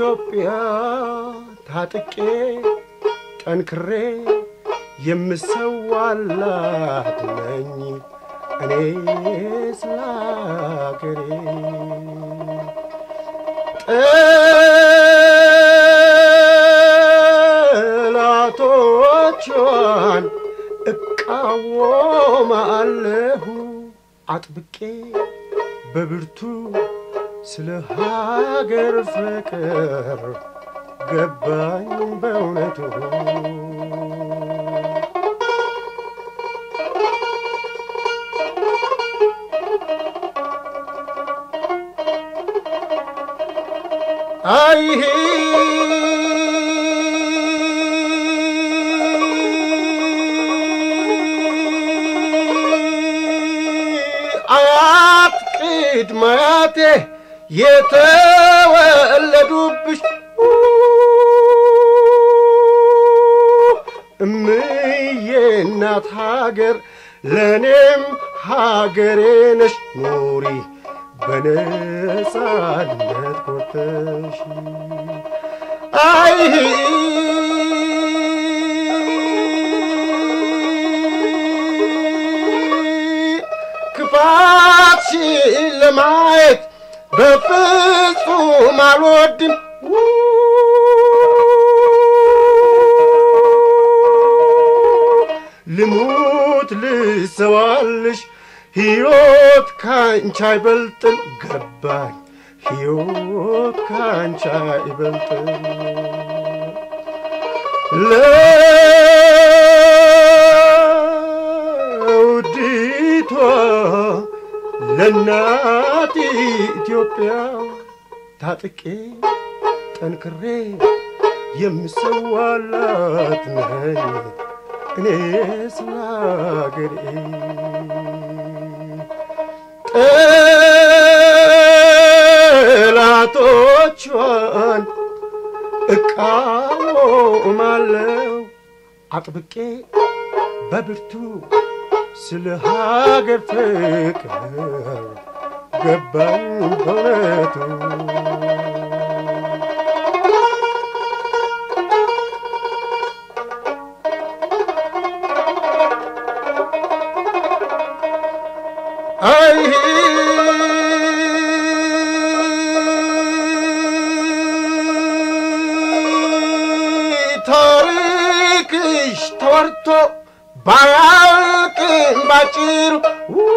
ኢትዮጵያ ታጥቄ ጠንክሬ የምሰዋላት ነኝ እኔ ስለ አገሬ ጠላቶቿን እቃወማለሁ አጥብቄ በብርቱ ስለ ሀገር ፍቅር ገባኝ በእውነቱ አይሄ አያት ቅድመ አያቴ የተወለዱብሽ እምዬ እናት ሀገር ለእኔም ሀገሬ ነሽ ኑሪ በነጻነት ኮርተሽ አይ ክፋትሽን ለማየት በፍጹም አልወድም ልሙት ልሰዋልሽ ሕይወት ካንቺ አይበልጥም ገባኝ ሕይወት ካንቺ አይበልጥም ለውዲቷ ለናት ኢትዮጵያ ታጥቄ ጠንክሬ የምሰዋላት ነኝ እኔ ስለ አገሬ ጠላቶቿን እቃወማለሁ አጥብቄ በብርቱ ስለ ሀገር ፍቅር ገባኝ በእውነቱ አይ ታሪክሽ ተወርቶ ባያልቅም ባጭሩ